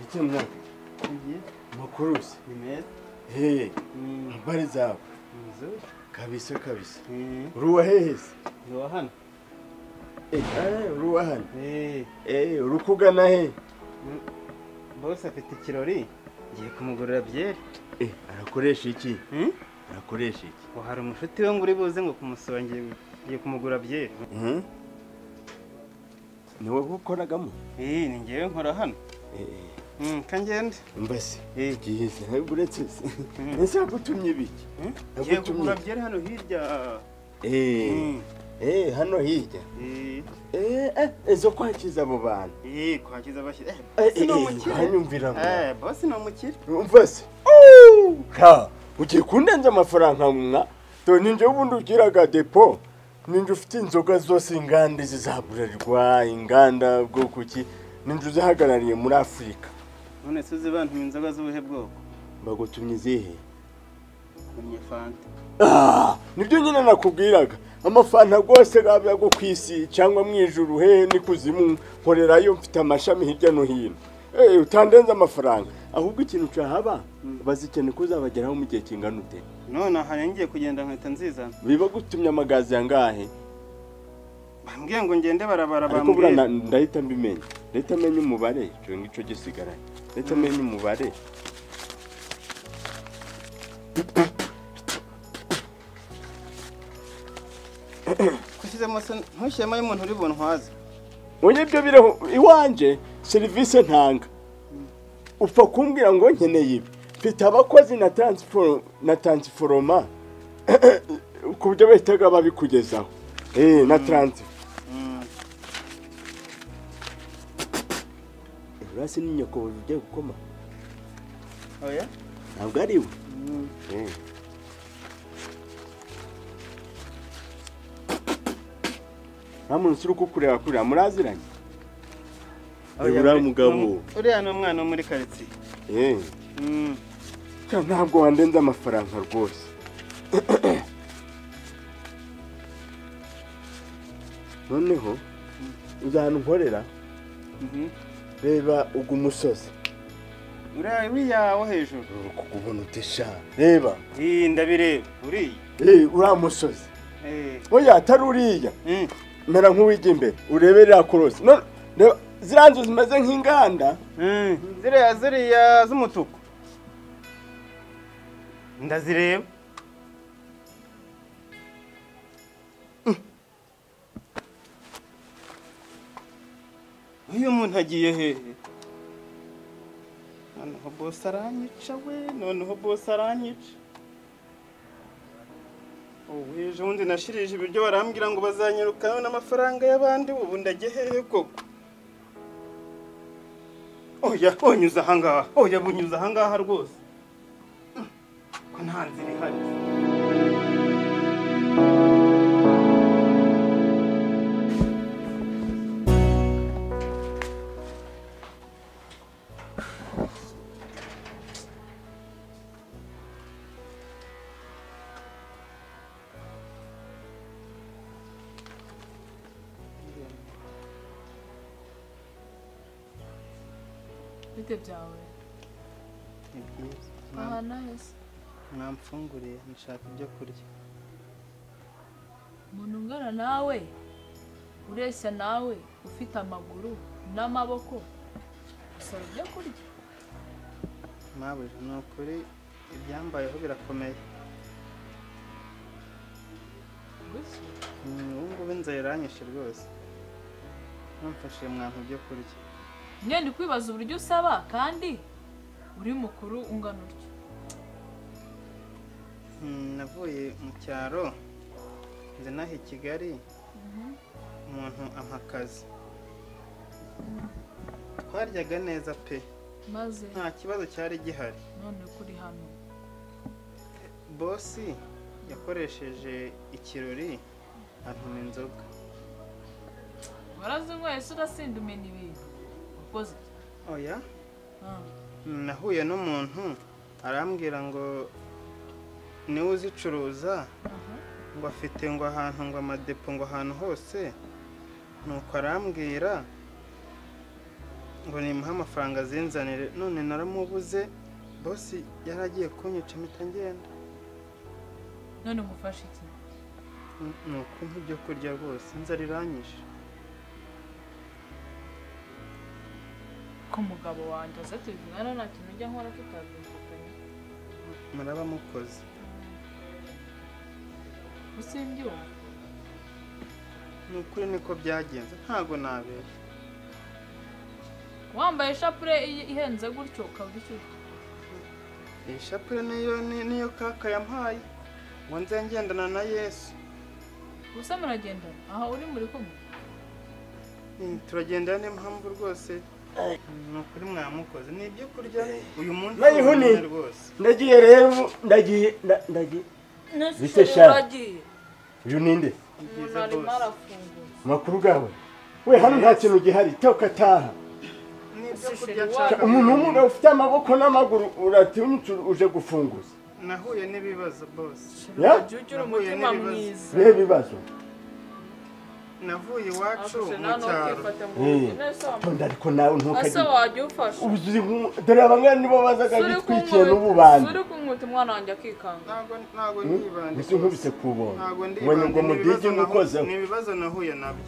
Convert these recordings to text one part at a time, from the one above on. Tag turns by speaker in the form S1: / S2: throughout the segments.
S1: icyunamo
S2: byiza
S1: mukuruzi
S2: ni meza
S1: hehe
S2: ni
S1: mbari zawe
S2: inzu
S1: kabisa kabisa
S2: ni
S1: uri uwa hehe se
S2: uwa hano
S1: Eh, uri uwa hano
S2: Eh,
S1: Eh, uri kugana hehe
S2: bose afite ikirori ngiye kumugurira byeri
S1: Eh, arakoresha iki
S2: Hmm?
S1: arakoresha iki
S2: ngo hari umushuti we ngo uri buze ngo kumusura ngiye ngiye kumugura byeri
S1: Mhm. ni wowe ukoragamo
S2: Eh, ni ngewe nkora hano
S1: Eh,
S2: Hmm, ka ngende
S1: mbese
S2: Eh,
S1: igihe se uretse se
S2: Mhm.
S1: ese yagutumye ibiki
S2: hmm? ngiye
S1: yagutumye
S2: kugura byeri hano hirya
S1: Eh,
S2: Hmm,
S1: eh, hano hirya
S2: eh,
S1: Eh, eh, ezo kwakiza abo bantu
S2: eh, kwakiza abashyira Eh,
S1: Eh,
S2: bosi ni
S1: eh,
S2: umukire
S1: uranyumvira ngo
S2: Eh, bosi ni umukire
S1: umva se ka ugiye kundenza amafaranga mwa to ninje ubundi ugiraga depo ninje ufite inzoga zose inganda izi za burarirwa inganda bwo kuki ninje uzihagarariye muri afurika
S2: none se uzi bantu inzoga z'ubuhe bwoko
S1: bagutumye izihe
S2: kumye fanta
S1: Ah, nibyo nyine nakubwiraga amafanta rwose gabya go ku isi cyangwa mu ijuru hehe ni kuzimu nkorerayo mfite amashami hirya no hino Eh, utandenze amafaranga ahubwo ikintu cyahaba bazikene ko uzabageraho mu gihe kingana ute
S2: none aha rero ngiye kugenda nkweto nziza
S1: biba gutumye amagazi yangahe
S2: bambwiye ngo ngende barabara
S1: ariko buriya
S2: bambwiye
S1: na- ndahita mbimenya ndahita menya umubare icyo ngicyo gisigaraye ndahita menya umubare
S2: kushyizemo se ntushyiremo y'umuntu uri buntwaze
S1: ubu byo biriho iwanjye serivisi ntanga upfa kumbwira ngo nkeneye ibi mfite abakozi na taransiforo na taransiforoma ku buryo bahitaga babikugezaho eee na taransifo
S2: Hmm,
S1: urasi ni nyokobozi ugiye gukoma
S2: oya
S1: ntabwo ari we
S2: Hmm,
S1: Eh. nta muntu usiri kukureba kurira muraziranye
S2: oya,
S1: Uriya
S2: uri-
S1: mugabo.
S2: ni- uriya ni umwana wo muri karitsiye
S1: eee
S2: Hmm,
S1: Ka- ntabwo wandenze amafaranga rwose noneho uzahana unkorera
S2: mhm.
S1: reba ugu musozi
S2: uriya uriya wo hejuru
S1: kugubona utesha reba
S2: iyi ndabireba uriya
S1: Eh, uriya musozi
S2: Eh,
S1: oya atari uriya
S2: hmm,
S1: mera nk'uwijya imbere urebe ririya korosi None- reba ziriya nzu zimeze nk'inganda
S2: hmm, ziriya ziriya z'umutuku ndazireba uyu muntu agiye hehe noneho bose aranyica we noneho bose aranyica ubu ejo bundi nashirije ibiryo barambwira ngo bazanyirukana n'amafaranga y'abandi ubu ndajye hehe koko oya unyuze ahangaha oya bunyuze ahangaha rwose ko nta nzira ihari
S3: bite byawe
S2: Ni byiza. Mwa-
S3: ahantu heza
S2: mwamfunguriye nshaka ibyo kurya
S3: umuntu ungana nawe ureshya nawe ufite amaguru n'amaboko usaba ibyo kurya
S2: mabuja ni ukuri ibyambayeho birakomeye
S3: gutyo
S2: Mm, ubu ngubu inzara iranyishe rwose mwamfashije mwampa ibyo kurya
S3: nyine ndi kwibaza uburyo usaba kandi uri mukuru ungana utyo
S2: Mm, navuye mu cyaro nze naha i kigali umuntu ampa akazi twaryaga neza pe
S3: maze
S2: nta kibazo cyari gihari
S3: none ko uri hano
S2: bosi yakoresheje ikirori antuma inzoga
S3: warazinyweye se urasinda umenya ibintu ukoze iki?
S2: oya
S3: Ah,
S2: nahuye n'umuntu arambwira ngo niwe uzicuruza
S3: aha.
S2: ngo afite ngo ahantu ngo amadepo ngo ahantu hose nuko arambwira ngo nimuhe amafaranga azinzanire none naramubuze bosi yari agiye kunyica mpita ngenda
S3: none umufashe iki
S2: N- ni ukumpa ibyo kurya rwose inzara iranyishe
S3: ko umugabo wanjye aza tubivugana nta kintu ujya nkora tutabyumvikanye
S2: muraba mukoze
S3: usimbyumva
S2: ni ukuri niko byagenze ntago nabera
S3: wambaye ishapure i- ihenze gutyo ukaba urishyushye
S2: iyi shapure niyo ni- niyo kaka yampaye ngo nze ngendana na yesu
S3: gusa muragendana aha uri muri kumwe
S2: Mm, turagendana niyo mpamvu rwose ni ukuri mwamukoze ni ibyo kurya uyu munsi
S1: Nayiho ni-
S2: urabona rwose
S1: ndagiye rero ndagiye nda- ndagiye Bise sha.
S3: uragiye
S1: uyu ninde
S2: ni
S3: umuntu
S2: byiza
S3: arimo
S2: rwose
S3: arafungura
S1: amakuru gawe we hano nta kintu gihari toka taha
S2: ni ibyo
S3: Sisiri
S2: kurya
S3: wacu.
S2: nshaka
S1: umuntu w'umugabo ufite amaboko n'amaguru uratinyutse uje gufunguza
S2: nahuye n'ibibazo bose
S1: Ya?
S3: uragiye ugira
S2: Nahuye
S3: umutima
S2: n'ibibazo.
S3: mwiza
S1: bihe bibazo
S2: navuye iwacu
S3: ashushe
S2: mu
S3: nta
S2: cyaro
S3: ntukifate mu
S1: Eh.
S3: ntoki nese wambaye
S1: tonda ariko nawe
S3: ese
S1: ntukajye
S3: wajya ufasha
S1: ubu uzi nku- dore abangana nibo bazaga
S3: Suri
S1: bitwikiye
S3: kumwita-
S1: n'ubu bandi
S3: suri kumwita umwana wanjye akikanga
S2: ntabwo ntabwo ndibande
S1: gusa nkubise ku buntu
S2: ntabwo
S1: ubonye ngo
S2: ndibande
S1: mudigi
S2: ni ibibazo nahu-
S1: mukozeho
S2: ni ibibazo nahuye nabyo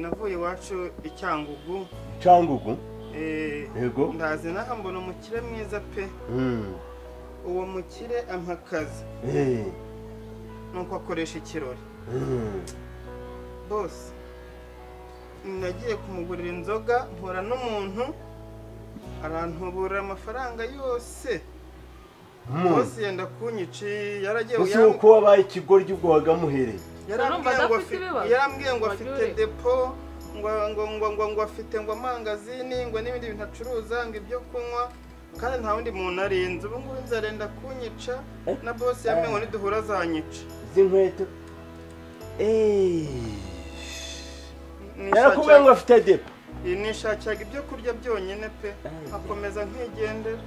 S2: navuye iwacu icyangugu
S1: cangugu
S2: eh,
S1: yego
S2: ndazi naho mbona umukire mwiza pe
S1: Mm.
S2: uwo mukire ampa akazi
S1: Eh.
S2: nuko akoresha ikirori
S1: Mm.
S2: bose nagiye kumugurira inzoga mpura n'umuntu arantubura amafaranga yose
S1: Mm.
S2: bose yenda kunyici yaragiye
S1: gusa
S2: yam-
S1: uko wabaye ikigoryi ubwo wagamuhereye
S2: yarambwiye ngo afite
S3: ibibazo.
S2: yarambwiye ngo
S3: Wagiye
S2: afite
S3: ureba.
S2: depo ngo ngo ngo ngo ngo afite ngo amangazini ngo n'ibindi bintu acuruza ngo ibyo kunywa kandi nta wundi muntu arinze ubu ngubu inzu arenda kunyica
S1: Eh?
S2: na bose yambwiye ngo niduhura azanyica
S1: z'inkweto Eh. yarakubwiye ngo
S2: Nishakira-
S1: afite depo
S2: nishakiraga ibyo kurya byonyine pe akomeza nkigendera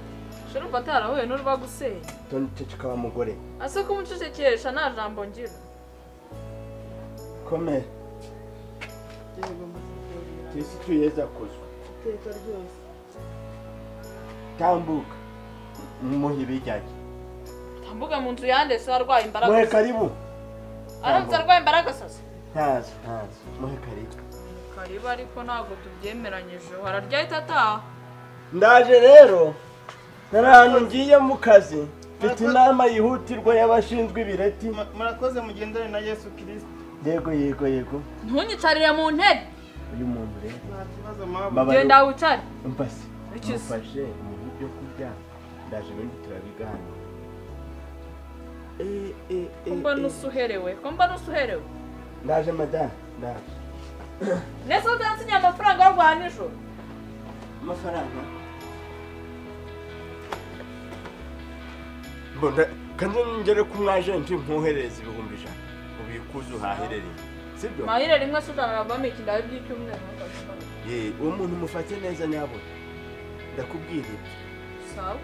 S3: shira umva atarahuye n'urwagusenya
S1: toni ceceka wa mugore
S3: ase kumucecekesha nta jambo ngira
S1: komera isi tuyeza kuzwa
S3: iteka ryose
S1: tambuka mumuhe ibijyanye
S3: tambuga mu nzu yande se arwaye
S1: muhe
S3: imbaraga
S1: karibu
S3: aramutse arwaye imbaraga sasa
S1: ntazi ntazi muhe karibu
S3: kariba ariko ntabwo tubyemeranyije wararya ahita ataha
S1: ndaje rero nari ahantu ngiye mu kazi mfite inama yihutirwa y'abashinzwe ibireti
S2: Ma- murakoze mugendere na yesu kirisiti
S1: yego yego yego
S3: ntunyicarire mu ntebe
S1: uyu muntu rero
S2: nta kibazo mwaba
S1: Baba-
S3: genda wicare
S1: mbase
S3: Icyo se?
S1: mufashe umuhe ibyo kurya ndaje ibindi turabiganira Eh, eh, eh,
S3: kumba
S1: eh.
S3: nusuherewe kumba nusuherewe
S1: ndaje madamu ndaje
S3: nese utansinya amafaranga y'urwaye nijoro
S1: amafaranga mbona kandi ngere ku mwajenti nkuhereza ibihumbi ijana ubikuze uhaherereye sibyo
S3: mahire rimwe se utanarabamo iki ndawe by'icyumweru ntukabikore.
S1: Ye, uwo muntu mufate neza nyabona ndakubwira ibyo
S3: sawa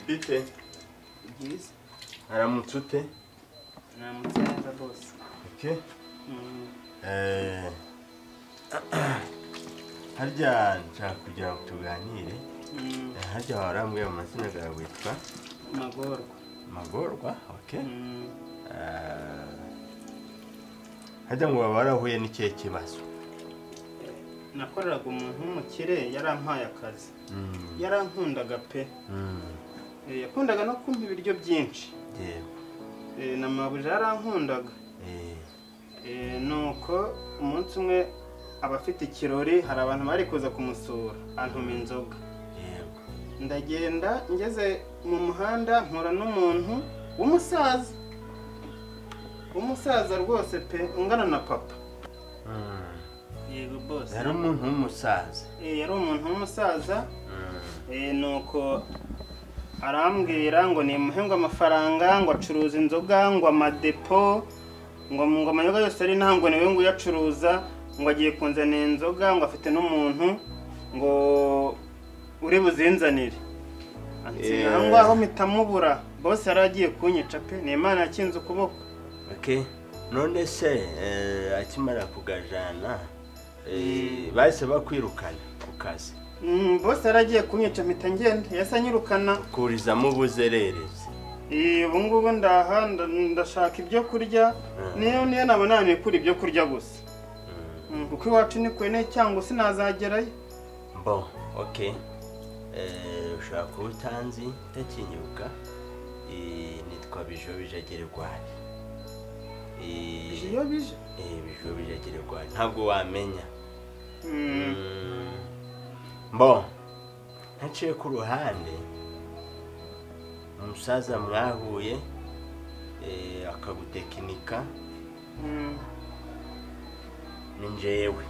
S1: bite
S2: bwiza
S1: aramutse ute
S2: namutse neza bose
S1: oke Eh, harya nshaka kugira ngo tuganire Eh, harya warambwiye mu mazina yawe witwa
S2: magorwa
S1: magorwa oke
S2: Mm.
S1: Eh, harya ngo baba barahuye n'ikihe kibazo
S2: nakoreraga umuntu w'umukire yarampaye akazi yarankundaga pe
S1: Mm,
S2: Eh, yakundaga no kumpa ibiryo byinshi
S1: yego
S2: Eh, na mabuja yarankundaga
S1: Eh,
S2: Eh, nuko umunsi umwe aba afite ikirori hari abantu bari kuza kumusura antuma inzoga
S1: yego
S2: ndagenda ngeze mu muhanda mpura n'umuntu w'umusaza w'umusaza rwose pe ungana na papa
S1: Mm,
S2: yego bose
S1: yari umuntu w'umusaza
S2: yari umuntu w'umusaza
S1: Mm.
S2: Eh, nuko arambwira ngo nimuhe ngo amafaranga ngo acuruza inzoga ngo amadepo ngo ngo amayoga yose ari nta ngo niwe ngo uyacuruza ngo agiye kunzanira inzoga ngo afite n'umuntu ngo uri buzinzanire
S1: Eh.
S2: aho ngaho mpita mubura bose yari agiye kunyica pe ni imana yakinze ukuboko
S1: Okay. none se eh, akimara kugajana eh, bahise bakwirukana ku kazi
S2: Mm, bose yari agiye kunyica mpita ngenda yahise anyirukana
S1: kurizamo ubuzererezi
S2: Eh, ubu ngubu ndaha nda- ndashaka ibyo kurya niyo niyo naba nanikura ibyo kurya gusa Mm, kuko iwacu ni kwene cyangwa sinazagerayo
S1: mbo okay Eh, ushobora kuba utanzi utakinyuka Eh, nitwa bijobije gerwari
S2: iyo bije
S1: bijobije gerwari ntabwo wamenya
S2: Mm.
S1: Mm. mbo ntaciye ku ruhande umusaza mwahuye eh, akagutekinika
S2: Mm.
S1: ni njyewe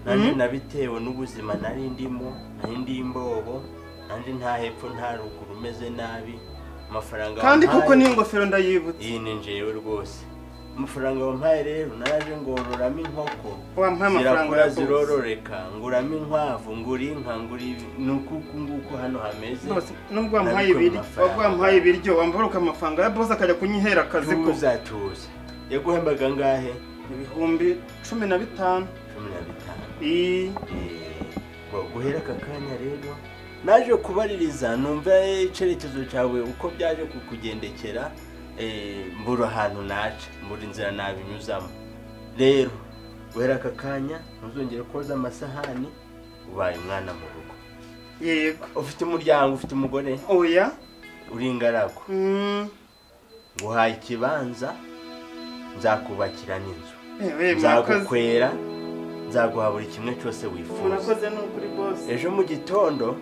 S1: nanjye
S2: Mhm.
S1: nabitewe n'ubuzima nari ndimo nari ndi imbobo nanjye nta hepfo nta ruguru umeze nabi amafaranga
S2: kandi koko
S1: wampaye-
S2: n'iyi ngofero ndayibutse
S1: iyi ni njyewe rwose amafaranga wampaye rero naraje ngororamo inkoko
S2: wampaye amafaranga
S1: zirakura
S2: yakoze.
S1: zirororeka nguramo inkwavu ngura inka ngura ibi- ni ukuku nguku hano hameze
S2: Rwose, nubwo wampaye
S1: nabikora
S2: ibiryo
S1: amafaranga.
S2: wabwo wampaye ibiryo wambaruka amafaranga ya bose akajya kunyihera akazi ko
S1: tuza tuza yaguhembaga angahe
S2: ibihumbi cumi na bitanu
S1: cumi na bitanu
S2: Ii,
S1: ngo guhera aka kanya rero naje kubaririza numva icyerekezo cyawe uko byaje kukugendekera eh, mbura ahantu naca mbura inzira nabinyuzamo rero guhera aka kanya ntuzongere koza amasahani ubaye umwana mu rugo
S2: yego
S1: ufite umuryango ufite umugore
S2: oya
S1: uri ingaragu
S2: Mm.
S1: nguhaye ikibanza nzakubakira n'inzu
S2: Ewe, murakoze
S1: nzagukwera nzaguha buri kimwe cyose wifuza
S2: murakoze ni ukuri bose
S1: ejo mu gitondo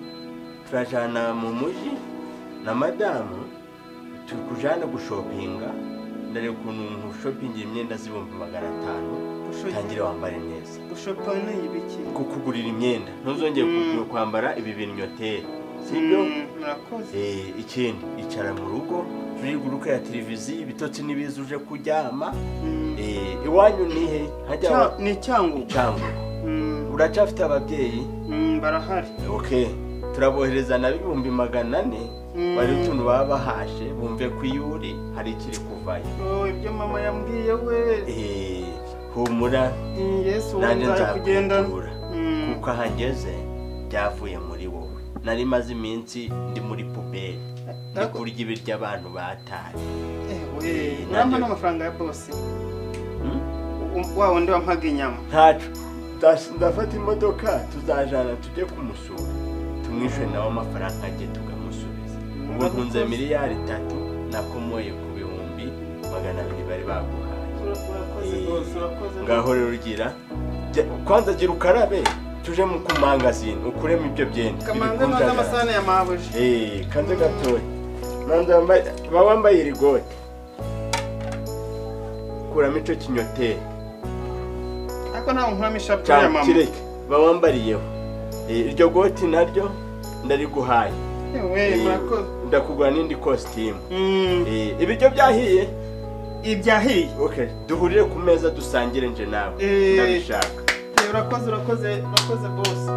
S1: turajyana mu mujyi na madamu tukujyana gushopinga ndare ukuntu umuntu ushopingira imyenda z'ibihumbi magana atanu utangire wambare neza
S2: gushopa ni ibiki
S1: kukugurira imyenda ntuzongere
S2: Mm.
S1: kugura- kwambara ibibinyoteri sibyo
S2: Mm, murakoze
S1: Eh, ikindi icara mu rugo turiguruka ya televiziyo ibitotsi n'ibiza uje kuryama
S2: Mm.
S1: Eh, iwanyu nihe hajya
S2: Cya-
S1: wa-
S2: ni cyangugu
S1: cyangwa
S2: Mm,
S1: uracyafite ababyeyi
S2: mm, barahari
S1: ok turabohereza na bihumbi magana ane
S2: Mm.
S1: bari utuntu baba bahashe bumve ko iyo uri hari ikiri kuvayo
S2: Oh, ibyo mama yambwiye we
S1: Eh, humura
S2: Mm, yesu wowe
S1: nanjye
S2: nzakugendana
S1: nzakwitura
S2: Mm.
S1: kuko aho ngeze byavuye muri wowe nari maze iminsi ndi muri puberi ndi
S2: Nako-
S1: kurya ibiryo abantu bataye
S2: Ewe,
S1: Eh,
S2: uramba
S1: nanjye-
S2: n'amafaranga ya bose
S1: Hmm?
S2: U- wa wundi wampaga inyama
S1: ntacu Ndas- ndafata imodoka tuzajana tujye kumusura tumwishe nawe amafaranga ajye tukamusubiza ubu ntunze miliyari itatu nakomoye ku bihumbi magana abiri bari baguhaye
S2: urakoze
S1: Eh,
S2: rwose urakoze
S1: ngaho rero ugira jya- kwanza gira ukarabe tuje mu kumangazini ukuremo ibyo byenda
S2: kamanze
S1: ibikunzanira.
S2: noza amasahani ya mabuja
S1: Eh, kanze gatoya manza wambaye- ba wambaye iri gote kuramo icyo kinyoteri
S2: ariko ntawe nkuramo ishapure ya
S1: cyangwa
S2: mama
S1: kireke ba wambariyeho Eh, iryo goti naryo ndariguhaye
S2: Ewe,
S1: Eh,
S2: murakoze
S1: ndakugura n'indi kositimu
S2: Mm,
S1: Eh, ibiryo byahiye
S2: ibyahiye
S1: okay duhurire ku meza dusangire nje nawe
S2: Eh.
S1: ndabishaka
S2: Eh, urakoze urakoze urakoze bose